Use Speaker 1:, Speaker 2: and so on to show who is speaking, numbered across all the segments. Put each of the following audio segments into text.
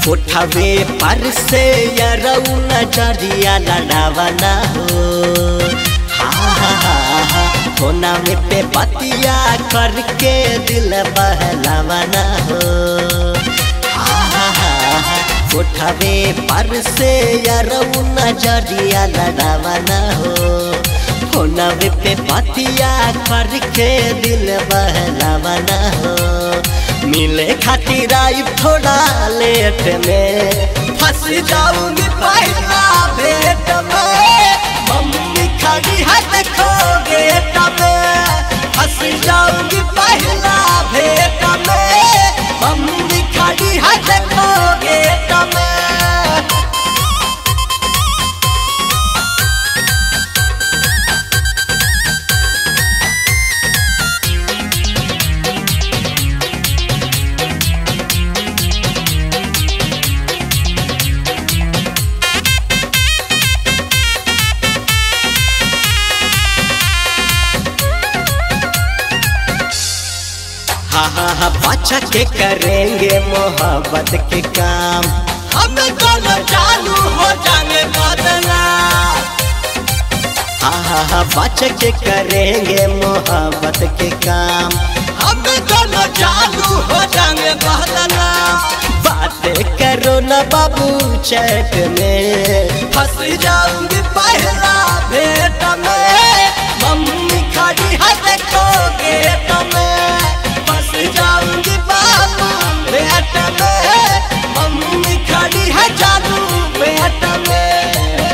Speaker 1: कोठवे पर से यरऊ नजरिया लड़ावना हो हा हा हा हा कोना में पे बतिया करके दिल बहलावना हो हा हा हा हा कोठवे पर से यरऊ नजरिया लड़ावना हो कोनवे पे बतिया करके दिल बहलावना हो मिले खातिर आई थोड़ा लेट में फंस जाऊंगी पहला भेट में मम्मी खड़ी है देखो गेट में फंस जाऊंगी पहला भेट में मम्मी खड़ी है देखो गेट में हाँ हाँ हाँ बाचा के करेंगे मोहब्बत के काम हम दोनों चालू हो जाने बदला हाँ हाँ हाँ बाचा के करेंगे मोहब्बत के काम हम दोनों चालू हो जाने बदला बातें करो न बाबू चैट में फंस जाऊंगी पहला भेट में मम्मी खड़ी है देखो गेट में फंस जाऊंगी बाबू भेट में मम्मी खड़ी है जादू भेट में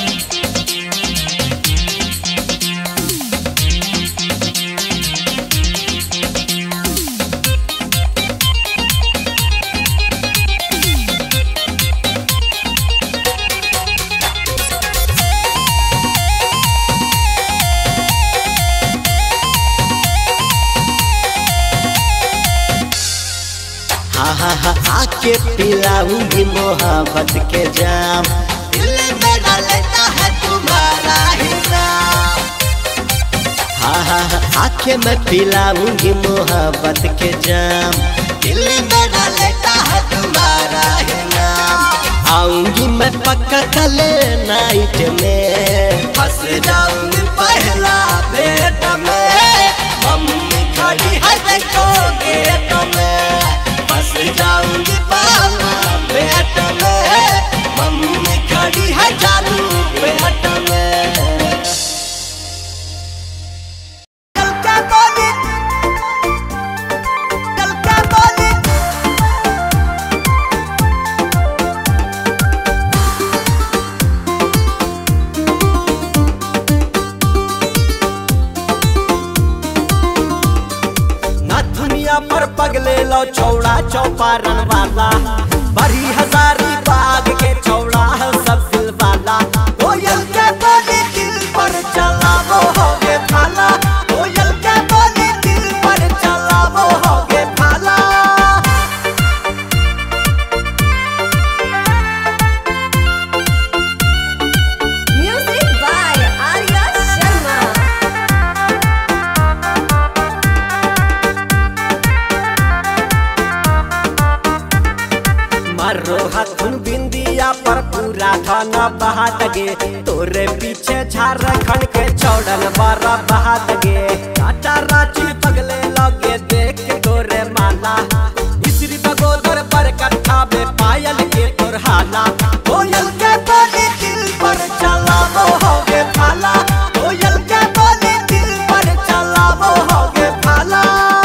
Speaker 1: हाँ हाँ हाँ आके पिलाऊंगी मोहब्बत के जाम दिल मेरा लेता है तुम्हारा ही नाम हाँ हाँ हाँ आके मैं पिलाऊंगी मोहब्बत के जाम दिल मेरा लेता है तुम्हारा ही नाम आऊंगी मैं पक्का कल नाइट में फंस जाऊंगी पहला भेट में मम्मी खड़ी है देखो गेट में फंस जाऊंगी बाबा पेट में मम्मी खड़ी है चालू पेट में कल क्या बोली कल क्या बोली ना दुनिया पर पगले लो चौड़ा चौपारण वाला बड़ी हजारी बाग के चौड़ा है सब दिल वाला कोयल के बोली दिल पर चला वो होगे भाला कोयल के बोली दिल पर चला वो होगे भाला
Speaker 2: Music by Arya Sharma.
Speaker 1: मारो हथुन बिंदिया पर पूरा धन बहा दगे तोरे पीछे झारखंड के चौड़न बारा बहा दगे टाटा रांची पगले लगे देख के गोरे माला इसरी बगोदर पर कट्ठा में पायल के तोर हाला कोयल के बोली दिल पर चला वो होगे भाला कोयल के बोली दिल पर चला वो होगे भाला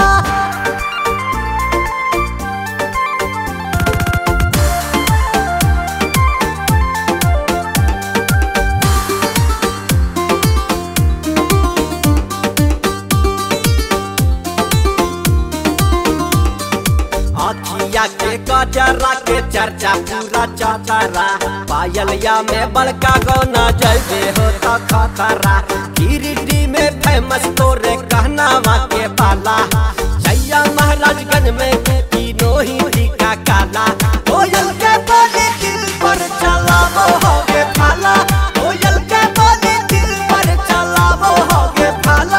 Speaker 1: अखिया के गजरा के चर्चा पूरा चौतरा पायलिया में बड़का गौना जैसे हो तो खतरा गिरिडीह में फेमस तोरे कहनावा के बाला जैया महाराजगंज में तीनों ही टीका काला कोयल के बोली दिल पर चला वो होगे भाला कोयल के बोली दिल पर चला वो होगे भाला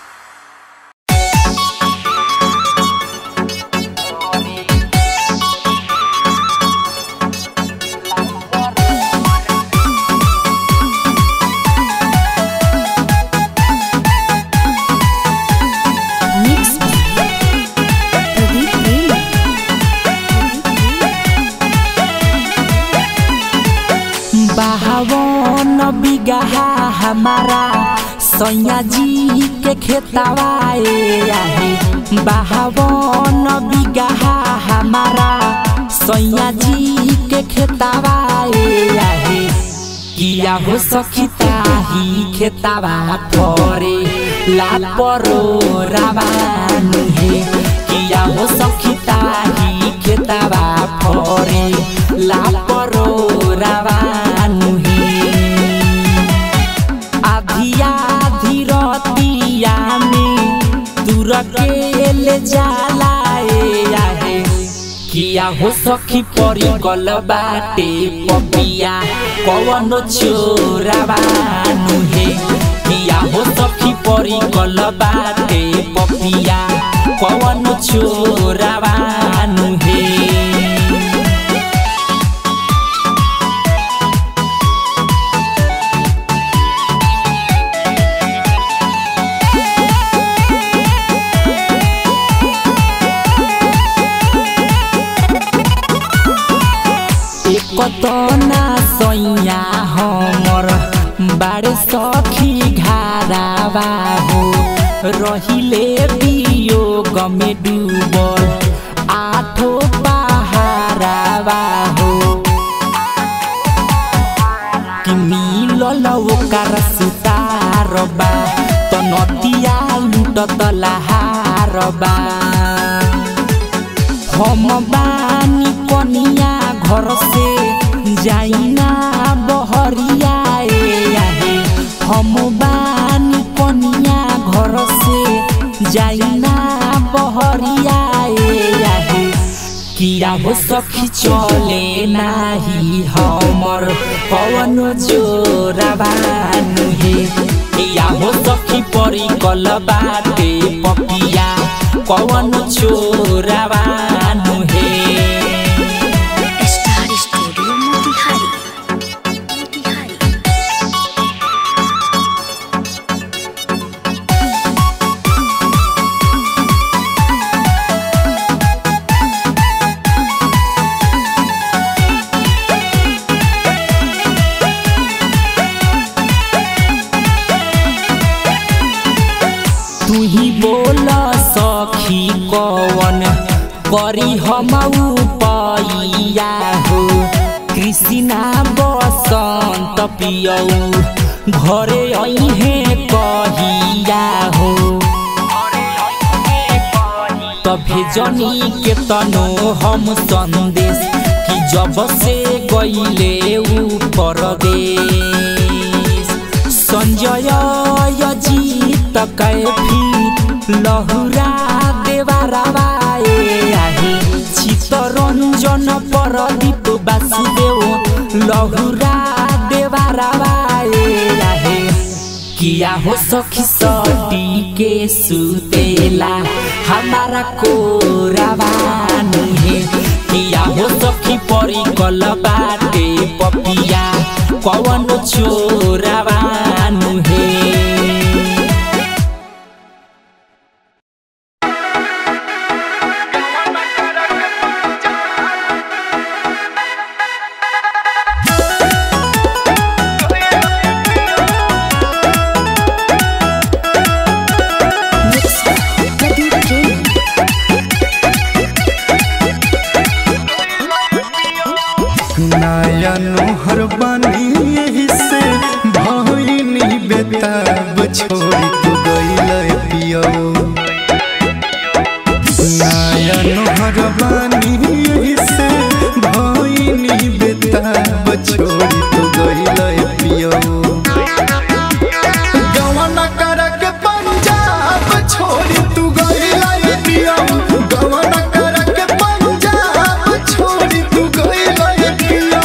Speaker 3: Thank बिगहा हमारा सैया जी के खेतवाए आहे बावन बिगहा हमारा सैया जी के खेतवाए आहे किया हो सखिता ही खेतवा फरे लापरो रावानु हे किया हो सखिता ही खेतवा फरे लापरो रावानु हे आधिया धीरतिया में दूर के ले जाला ए आहे किया हो सखी परी गल बाटे पपिया कवन चोरावानु हे किया हो सखी परी गल बाटे पपिया कवन चोरावानु हे एक ना सैया हमर बारे सखी घारावा हो रहिले वियोग में डूबल आठो पहारावा हो कि मिलल ओकर सुतारबा त नदिया लुटत लहारबा हम बानी कनिया घर से जाइना बहरिया ए आहे हम बानी कनिया घर से जाइना बहरिया ए आहे किया हो सखी चले नाही हमर पवन जोराबानु हे किया हो सखी परी कल बाटे पपिया पवन चोराबानु हे
Speaker 4: स्टार स्टूडियो मोतिहारी मोतिहारी
Speaker 3: तू ही बोल सखी कवन करी हम पैया हो कृष्णा बसंत पियऊ घरे अहे कहिया हो तभे जनी के तनो हम संदेश कि जब से गईले ऊ परदेश संजय अजीत कैफी लहुरा देवाराबाए आहे चित्तरञ्जन परदीप वासुदेव लहुरा देवाराबाए आहे किया हो सखी सटी के सुतेला हमारा कोराबानु हे किया हो सखी परी कल बाटे पपिया कवन चोराबानु हे
Speaker 5: नया नोहर बनी यही से भइनी बेताब छोड़ी तू गइल पियो नया नोहर बनी यही से भइनी बेताब छोड़ी तू गइल पियो गवन करक पंजाब छोड़ी तू गइल पियो गवन करक पंजाब छोड़ी तू गइल पियो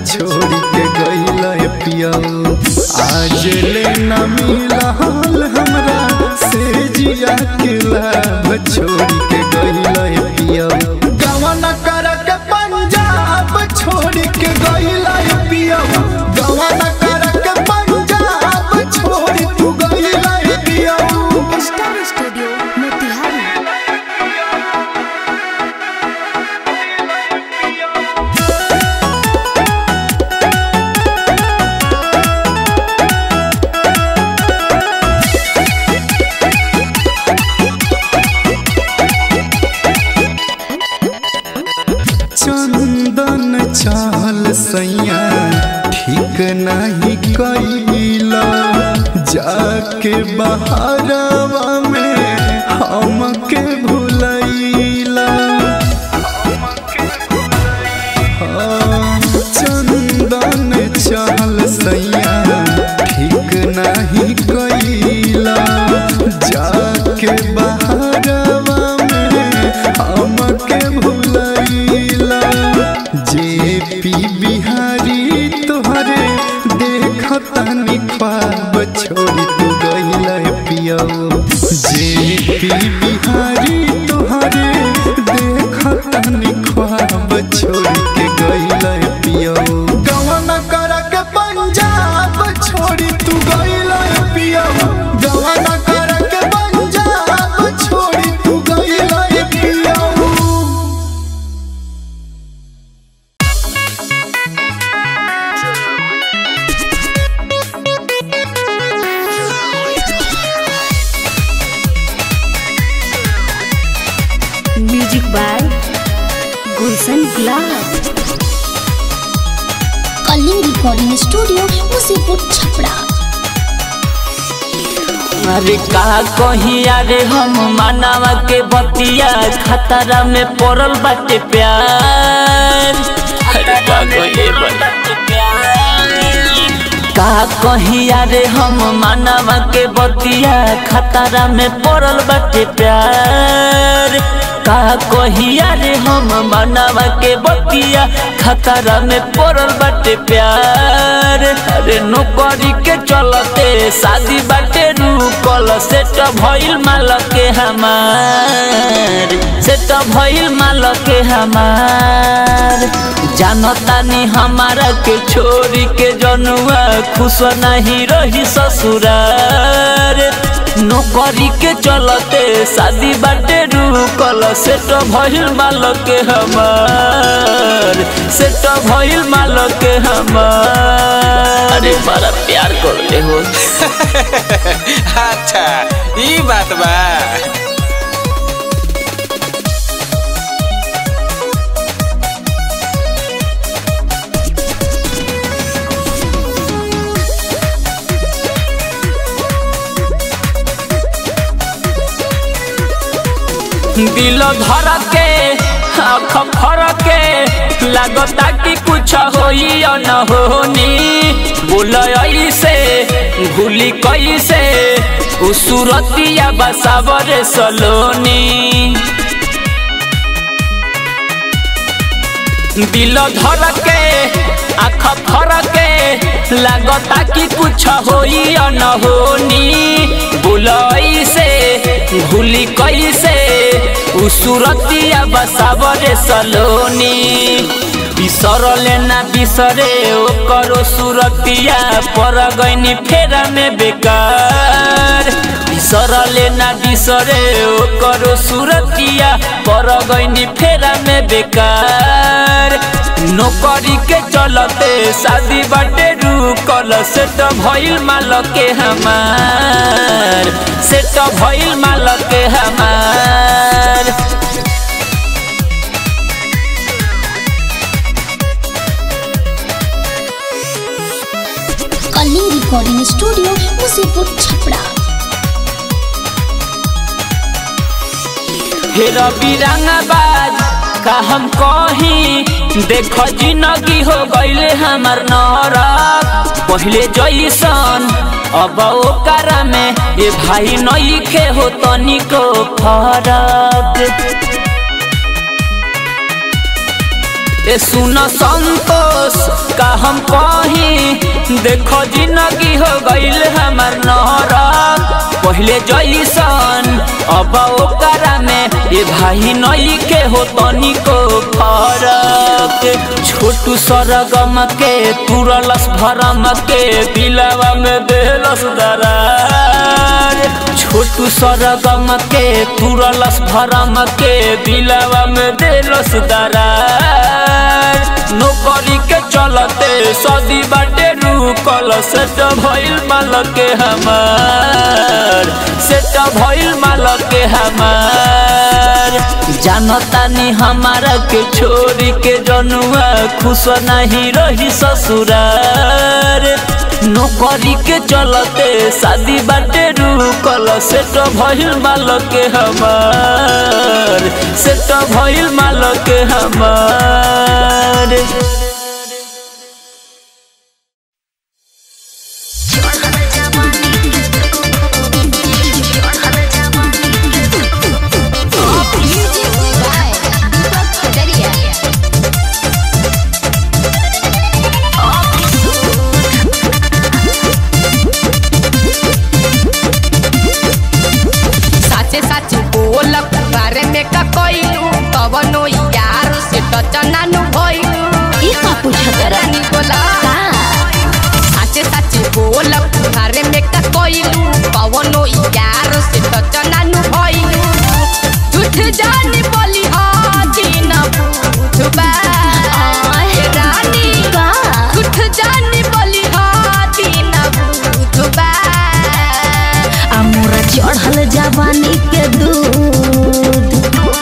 Speaker 5: छोड़ के गइल पिया आज ले न मिलल हमरा से जिया के लाभ छोड़ के गइल पिया गवन कर के पंजाब छोड़ के गइल पिया गवन कर के पंजाब छोड़ तू गइल पिया
Speaker 4: स्टार स्टूडियो मोतिहारी
Speaker 5: चंदन चाल सैया ठीक नहीं कैला जाके बहारवा में हमके भुलैला हाँ, चंदन चाल सैया ठीक नहीं कैला जाके बहारवा में हमके भुलैला जे पी बिहारी तोहरे देखतनी ख्वाब छोड़ी तू गइल पियो जे पी बिहारी तोहरे देखतनी ख्वाब छोड़ी के गइल पियो गवन कर के पंजाब छोड़ी तू गइल पियो गवन कर के पंजाब छोड़ी तू गइल पियो
Speaker 4: music by Gulshan Gulab
Speaker 6: Kalinga recording studio Musipur Chhapra
Speaker 3: अरे का कही अरे हम मानवा के बतिया खतरा में पड़ल बाटे प्यार अरे का कही का कही अरे हम मानवा के बतिया खतरा में पड़ल बाटे प्यार का कही अरे हम मानवा के बतिया खतरा में पड़ल बाटे प्यार अरे नौकरी के चलते शादी बाटे रुकल सेट भइल माल के हमार सेट भइल माल के हमार जानतानी हमारा के छोरी के जनुआ खुश नहीं रही ससुरार नौकरी के चलते शादी बाटे रुकल सेट भइल माल के हमार सेट भइल माल के हमार अरे बड़ा प्यार कर ले हो
Speaker 7: अच्छा ई बात बा
Speaker 3: दिल धर के आँख फर के लागता कि कुछ होई न होनी बोल ऐसे भूली कैसे उ सूरतिया बसावरे सलोनी दिल धर के आँख फर के लागता कि कुछ होई न होनी बोल ऐसे भूली कैसे उ सूरतिया बसावरे सलोनी बिसरले ना बिसरे ओकरो सूरतिया पर गईनी फेरा में बेकार बिसरले ना बिसरे ओकरो सूरतिया पर गईनी फेरा में बेकार नौकरी के चलते शादी बाटे रुकल सेट भइल माल के हमार सेट भइल माल के हमार
Speaker 6: कलिंग रिकॉर्डिंग स्टूडियो मुसीपुर छपरा
Speaker 3: हे रवि रंगबाज का हम कही देख जिंदगी हो गईले हमार नरक पहले जैसन अब ओकरा में ये भाई नईखे हो तनिको फरक ए सुन संतोष का हम कही देखो जिंदगी हो गईल हमार नरक पहले जैसन अब ओकरा में ये भाई नई के हो तनिको फरक छोटू सरगम के तुरलस भरम के दिलवा में देलस दरार छोटू सरगम के तुरलस भरम के दिलवा में देलस दरार नौकरी के चलते सदी बाटे रुकल सेट भइल माल के हमार सेट भइल माल के हमार जानतानी हमारा के छोरी के जनुआ खुश नहीं रही ससुरार नौकरी के चलते शादी बाटे रुकल सेट भइल माल के हमार सेट भइल माल के हमार
Speaker 6: म्यूजिक बाय दीपक कटरिया
Speaker 8: साचे साचे बोल बारे में का कइलू कवनो यार से तो चनानु भइलू
Speaker 6: ई का पूछत
Speaker 8: रानी बोला
Speaker 6: का
Speaker 8: साचे साचे बोल बारे में का कइलू कवनो यार से तो चनानु भइलू झूठ जानी बोली हा दिन बुझबा ए रानी
Speaker 6: का
Speaker 8: झूठ जानी बोली हा दिन बुझबा
Speaker 6: हमरा चढ़ल जवानी के दूध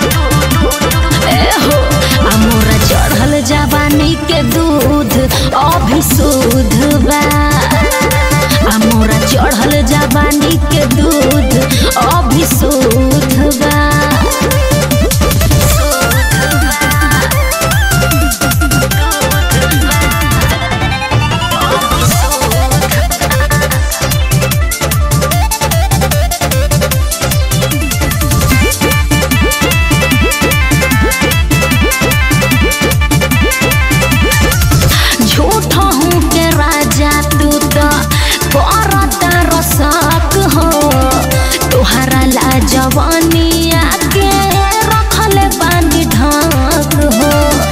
Speaker 6: ए हो हमरा चढ़ल जवानी के दूध अभी शुद्ध बा हमरा चढ़ल जवानी के दूध अभी शुद्ध बा झूठ हूँ के राजा तू तो करत रसक हो तुहरा ला जवानिया के रखले बानी ढाक हो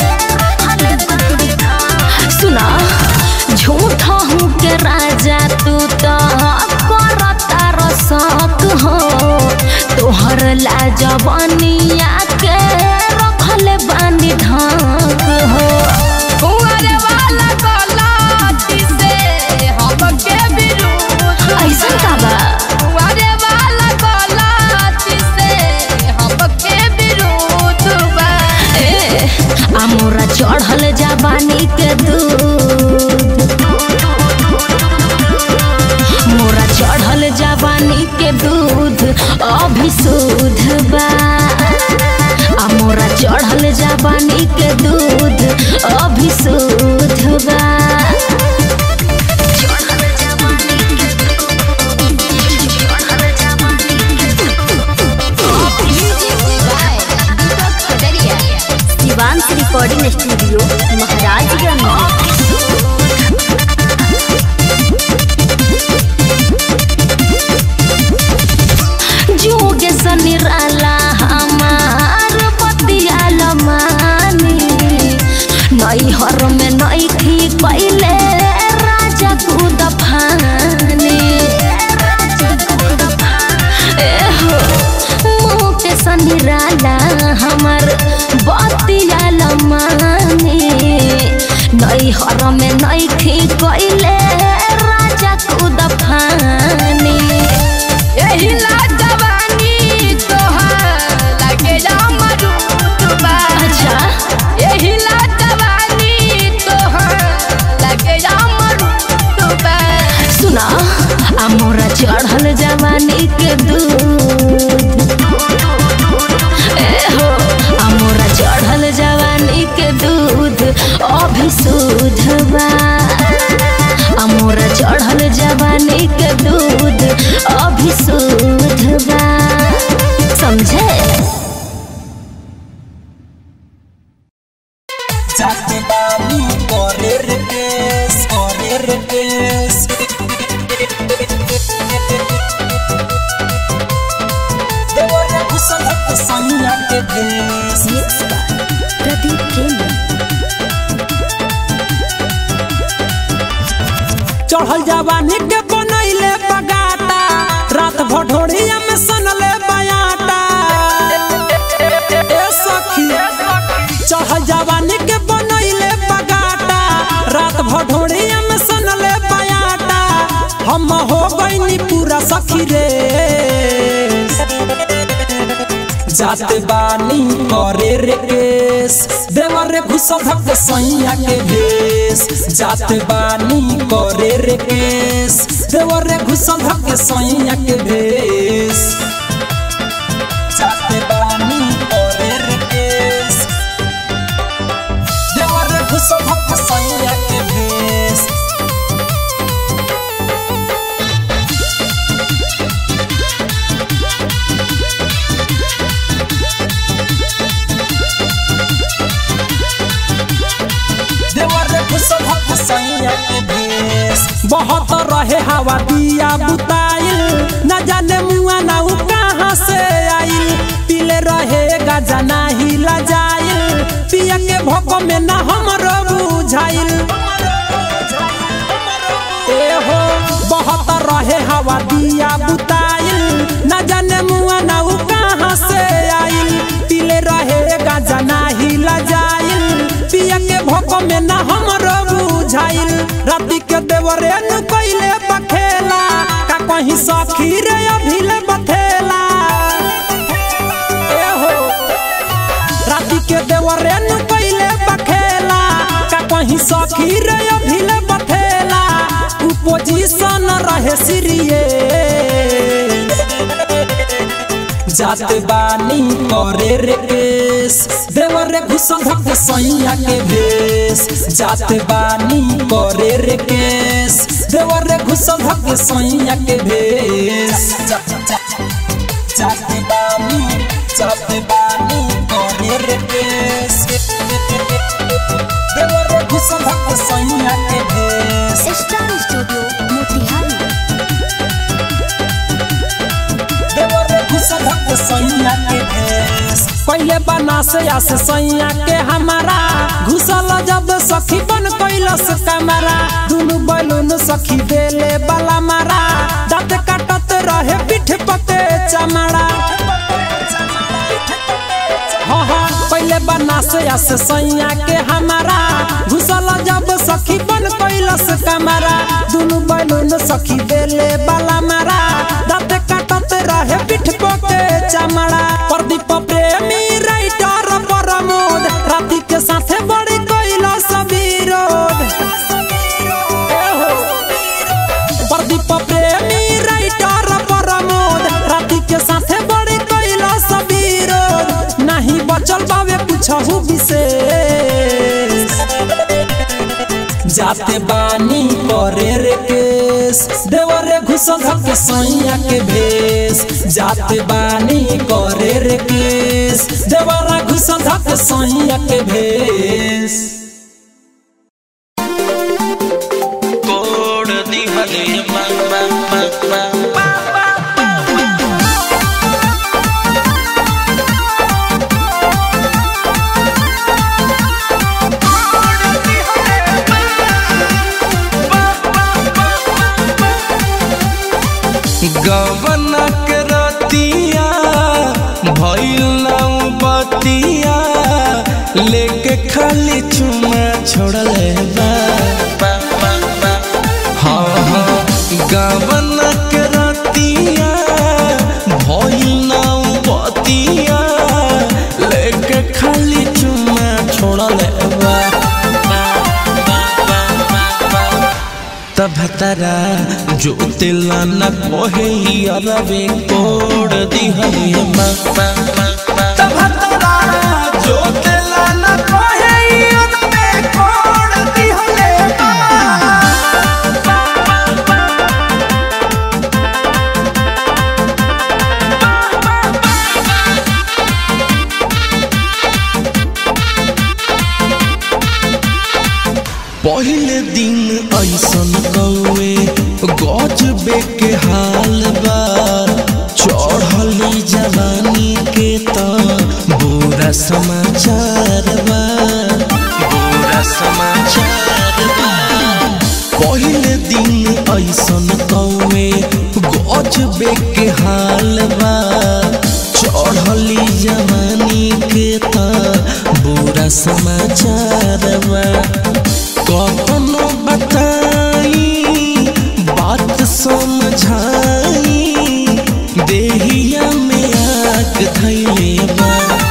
Speaker 6: सुना झूठ हूँ के राजा तू तो करत रसक हो तोहर ला जवानिया के रखले बानी ढाक हो
Speaker 8: कुंवर वाला गलती से हमके विरोध
Speaker 6: ऐसन का बा
Speaker 8: कुंवर वाला गलती से हमके विरोध बा
Speaker 6: ए, अमोरा चढ़ल जवानी के दूध मोरा चढ़ल जवानी के दूध अभी शुद्ध बा आ मोरा चढ़ल जवानी के दूध अभी शुद्ध बा
Speaker 8: म्यूजिक बाय दीपक कटरिया
Speaker 4: शिवांश रिकॉर्डिंग स्टूडियो महाराजगंज
Speaker 6: जोगे सनिराला हमार बतियाल मानी नई हर में नई थी पहले राजा कूद फानी ए हो मोटे सनिराला हमार बतियाल मानी नई हर में नई थी पहले राजा कूद फानी
Speaker 8: यही ला जवानी तोहार लगे अमरूद बा
Speaker 6: अच्छा
Speaker 8: यही ला जवानी तोहार लगे अमरूद बा
Speaker 6: सुना अमोरा चढ़ल जवानी के दूध ए हो अमोरा चढ़ल जवानी के दूध अभी शुद्ध बा अमोरा चढ़ल जवानी के दूध अभी शुद्ध बा समझे
Speaker 3: जाते के भेष
Speaker 4: मिक्स बाय प्रदीप प्रेमी
Speaker 3: चढ़ल जवानी के बनैले बगाता रात भटोरिया में सनले बयाटा ए सखी चढ़ल जवानी के बनैले बगाता रात भटोरिया में सनले बयाटा हम हो गईनी पूरा सखी रे जाते बानी करे रे केस देवर रे घुसल धक सैया के भेस जाते बानी करे रे केस देवर रे घुसल धक सैया के भेस जाते बानी करे रे केस देवर रे घुसल धक सैया के भेस देवर रे घुसल धक सैया के भेस बहुत रहे हवा दिया बुताइल न जाने मुआ ना उ कहाँ से आइल पीले रहे गाजा नाही लजाइल पिया के भोक में ना हमरो बुझाइल ए हो बहुत रहे हवा दिया बुताइल न जाने मुआ ना उ कहाँ से आइल पीले रहे गाजा नाही लजाइल पिया के भोक में ना हमरो बुझाइल राती के देवरे नु कइले बखेला का कहीं सखी रे अभिले बथेला ए हो राती के देवरे नु कइले बखेला का कहीं सखी रे अभिले बथेला उ पोजीशन रहे सीरियस जाते बानी करे रे केस देवर रे घुसल धक सैया के भेस जाते बानी करे रे केस देवर रे घुसल धक सैया के भेस जाते बानी जाते बानी करे रे केस देवर रे घुसल धक सैया के भेस
Speaker 4: स्टार स्टूडियो मोतिहारी
Speaker 3: देवर घुसल धक सैया के भेस पहले बना से आस सैया के हमारा घुसल जब सखी बन कैलस कमरा दुनु बैलून सखी देले बाला मारा दांत काटत रहे पीठ पके चमड़ा हाँ हाँ पहले बना से आस सैया के हमारा घुसल जब सखी बन कैलस कमरा दुनु बैलून सखी देले बाला मारा दांत काटत रहे पीठ पके चमड़ा प्रदीप प्रेमी राइटर प्रमोद राति के साथे बड़ी कैलस विरोध ए हो। प्रदीप प्रेमी राइटर प्रमोद राति के साथे बड़ी कैलस विरोध नहीं बचल बावे कुछहु विशेष जाते बानी करे रे केस देवर रे घुसल धक सैया के भेस जाते बानी करे रे केस देवर रे घुसल धक सैया के भेस
Speaker 9: कोड दिहले मंग मंग मंग मंग गवना के रतिया भइल नाउ बतिया लेके खाली चुमा छोड़ले बा हाँ हाँ गवना के रतिया भइल नाउ बतिया लेके खाली चुमा छोड़ले बा तब तरा जो तिला न कोहे अरवे कोड दिहले मा तब तरा जो तिला न कोहे अरवे कोड दिहले पहले दिन ऐसन कौए गजबे के हाल बा चढ़ली जवानी के त
Speaker 10: समाचार बा बुरा समाचार बा पहले दिन ऐसन कौमे गजबे के हाल बा चढ़ली जवानी के त बुरा समाचार बा कखनो बताई बात समझाई देहिया में आग धैले बा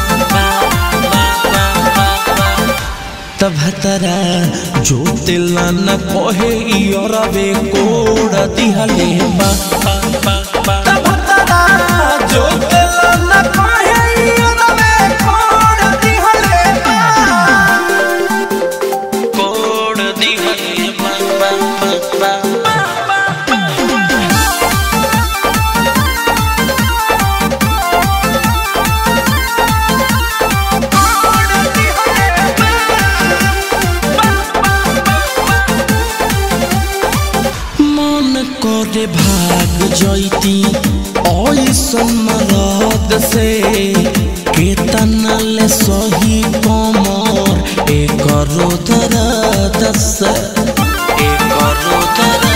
Speaker 10: तब तरा जो तिला न कहे इरवे कोड़ दिहले बा तब तरा जो तिला न कहे इरवे कोड़ दिहले बा कोड़ दिहले बा बा बा बा मन करे भाग जैती ऐसन मरद से केतना ले सही कमर एक दर्द से एक दर्द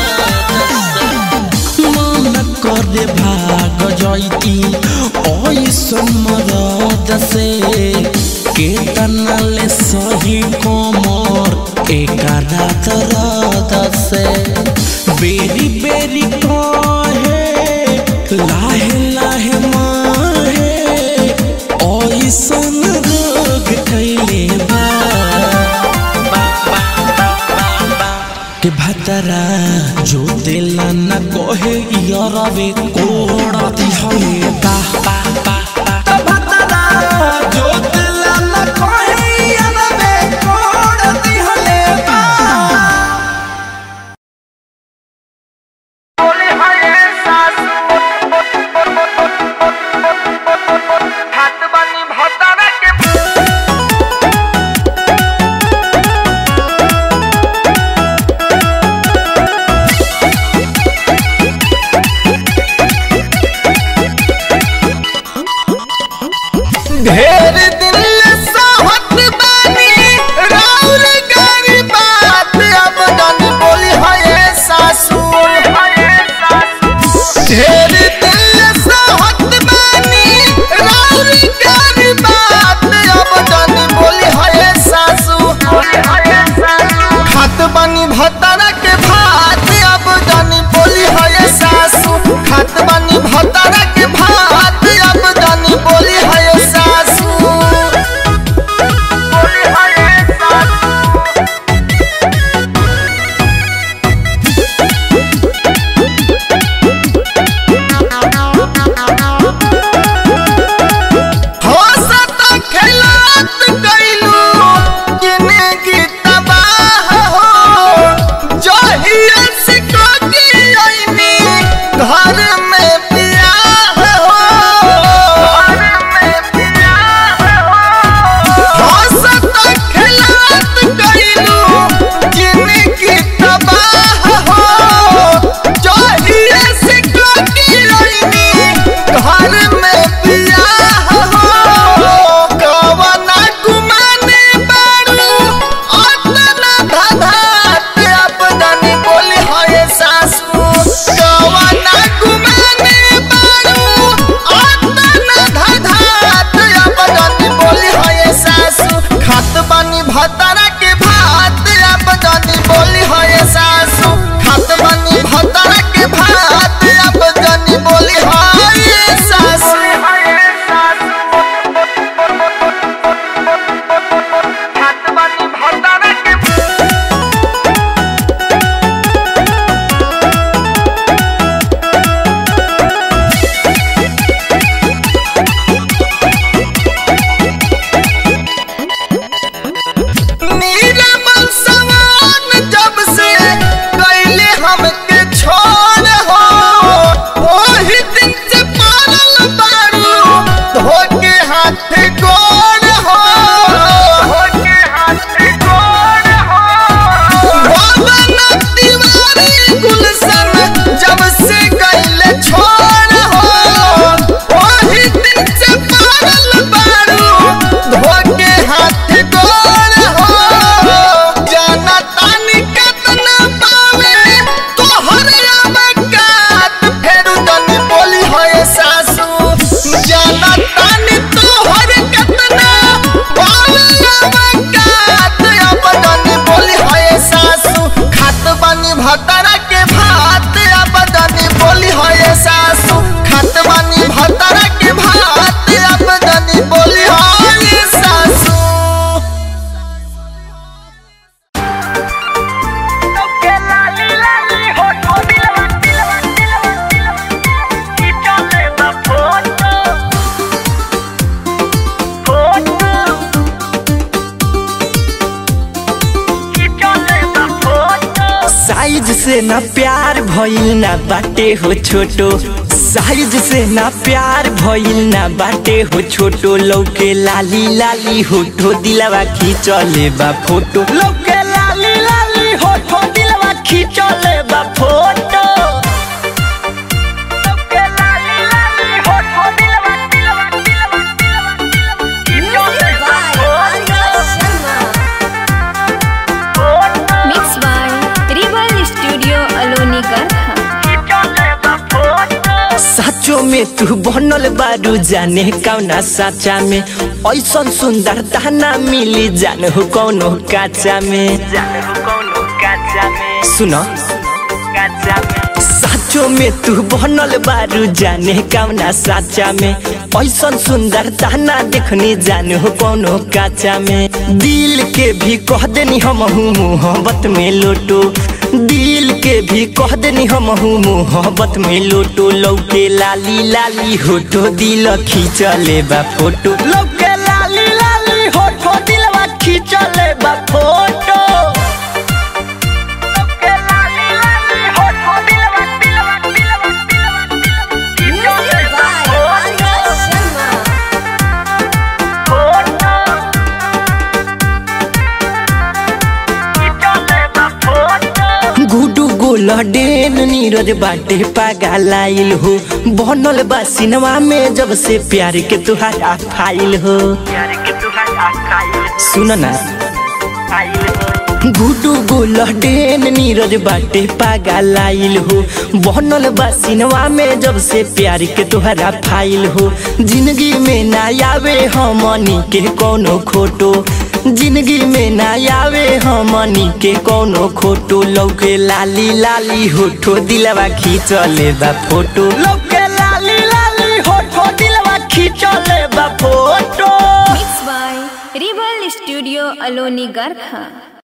Speaker 10: से मन करे भाग जैती ऐसन मरद से केतना ले सही कमर एक दर्द से बेरी बेरी कहे लाहे लाहे माहे ऐसन रोग कैले बा के भतरा जो दिला न कहे यरवे कोड़ा दिहले बा त भतरा जो दिला न कहे यरवे कोड़ा दिहले बा
Speaker 11: ढेर दिन सहत बानी राउर गारी बात अब जन बोली है सासू ढेर दिन सहत बानी राउर गारी बात अब जन बोली है सासू खात बानी भतरा के भात अब जन बोली है सासू खात बानी भतरा के भात अब जन बोली है सासू
Speaker 12: से ना प्यार भइल ना बाटे हो छोटो साइज से ना प्यार भइल ना बाटे हो छोटो लौके लाली लाली होठो दिलवा खींचले बा फोटो लौके लाली लाली होठो दिलवा खींचले बा फोटो लौके लाली लाली होठो दिलवा दिलवा दिलवा
Speaker 2: Music by Arya Sharma.
Speaker 4: Mix by rebel studio Aloni Garkha
Speaker 12: साचो में तू बनल बारू जाने कौना साचा में ऐसन सुंदर दाना मिली जान हो कौनो काचा में सुनो साचो में तू बनल बारू जाने कौना साचा में ऐसन सुंदर दाना देखनी जान हो कौनो काचा में दिल के भी कह देनी हम हूँ मोहब्बत में लोटो दिल के भी कह देनी हम हूँ मोहब्बत में लोटो लौके लाली लाली होठो दिल खींचले बा फोटो लौके लाली लाली होठो दिलवा खींचले बा फोटो लौके लाली लाली होठो दिलवा दिलवा दिलवा दिलवा
Speaker 2: Music by Arya Sharma.
Speaker 12: गुडू गोल डेन नीरज बाटे पागलाइल हो बनल बा सिनेमा में जब से प्यार के तुहारा फाइल हो सुन ना गुडू गोल डेन नीरज बाटे पागलाइल हो बनल बा सिनेमा में जब से प्यार के तुहरा फाइल हो जिंदगी में ना आवे हमनी के कोनो खोटो जिंदगी में ना आवे हमनी के कोनो खोटो लौके लाली लाली होठो दिलवा खींचले बा फोटो लौके लाली लाली होठो दिलवा खींचले बा photo
Speaker 4: mix by rebel studio Aloni Garkha